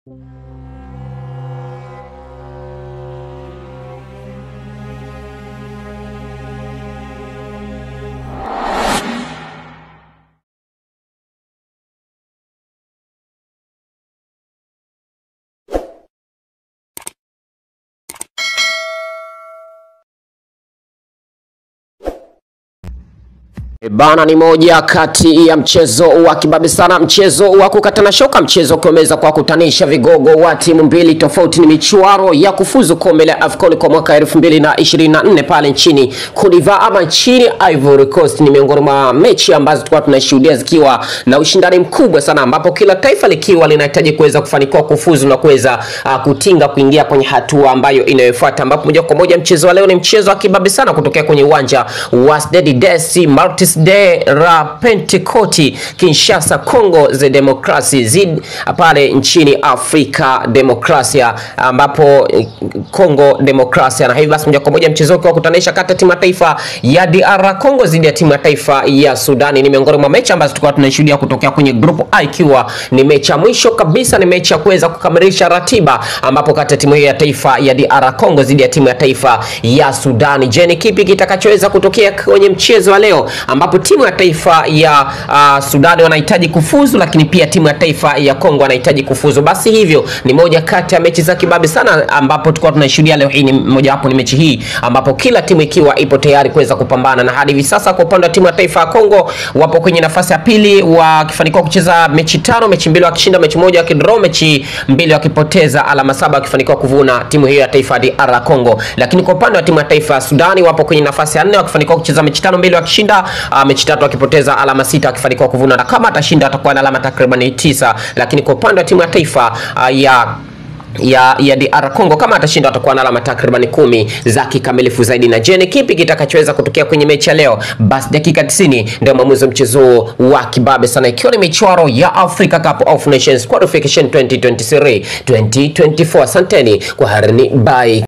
E Bana, ni moja kati ya mchezo wa kibabe sana, mchezo wa kukatana shoka, mchezo ukiomeza kwa kutanisha vigogo wa timu mbili tofauti. Ni michuano ya kufuzu kombe la AFCON kwa mwaka 2024 pale nchini Cote d'Ivoire ama nchini Ivory Coast. Ni miongoni mwa mechi ambazo tulikuwa tunashuhudia zikiwa na ushindani mkubwa sana, ambapo kila taifa likiwa linahitaji kuweza kufanikiwa kufuzu na kuweza uh, kutinga kuingia kwenye hatua ambayo inayofuata, ambapo moja kwa moja mchezo wa leo ni mchezo wa kibabe sana kutokea kwenye uwanja wa Stade des Martyrs de la Pentecote Kinshasa, Congo za Demokrasi zid pale nchini Afrika Demokrasia, ambapo Congo Demokrasia. Na hivi basi moja kwa moja mchezo wa kutanisha kati ya timu ya taifa ya DR Congo dhidi ya timu ya taifa ya Sudani ni miongoni mwa mechi ambazo tulikuwa tunashuhudia kutokea kwenye group A, ikiwa ni mechi ya mwisho kabisa, ni mechi ya kuweza kukamilisha ratiba, ambapo kati ya timu hiyo ya taifa ya DR Congo dhidi ya timu ya taifa ya Sudani. Je, ni kipi kitakachoweza kutokea kwenye mchezo wa leo ambapo timu ya taifa ya uh, Sudani wanahitaji kufuzu, lakini pia timu ya taifa ya Kongo wanahitaji kufuzu. Basi hivyo ni moja kati ya mechi za kibabe sana, ambapo tulikuwa tunashuhudia leo hii. Ni mojawapo ni mechi hii ambapo kila timu ikiwa ipo tayari kuweza kupambana, na hadi hivi sasa kwa upande wa timu ya taifa ya Kongo wapo kwenye nafasi ya pili wakifanikiwa kucheza mechi tano, mechi mbili wakishinda, mechi moja wakidraw, mechi mbili wakipoteza, alama saba wakifanikiwa kuvuna timu hiyo ya taifa ya DR Congo. Lakini kwa upande wa timu ya taifa ya Sudani wapo kwenye nafasi ya nne wakifanikiwa kucheza mechi tano, mbili wakishinda, uh, mechi tatu akipoteza alama sita akifanikiwa kuvuna, na kama atashinda atakuwa na alama takriban tisa. Lakini kwa upande wa timu ya taifa uh, ya ya ya DR Congo kama atashinda atakuwa na alama takriban kumi za kikamilifu zaidi. Na je, ni kipi kitakachoweza kutokea kwenye mechi ya leo? Basi dakika 90 ndio maamuzi wa mchezo wa kibabe sana, ikiwa ni michuano ya Africa Cup of Nations Qualification 2023 2024. Asanteni kwa harini, bye.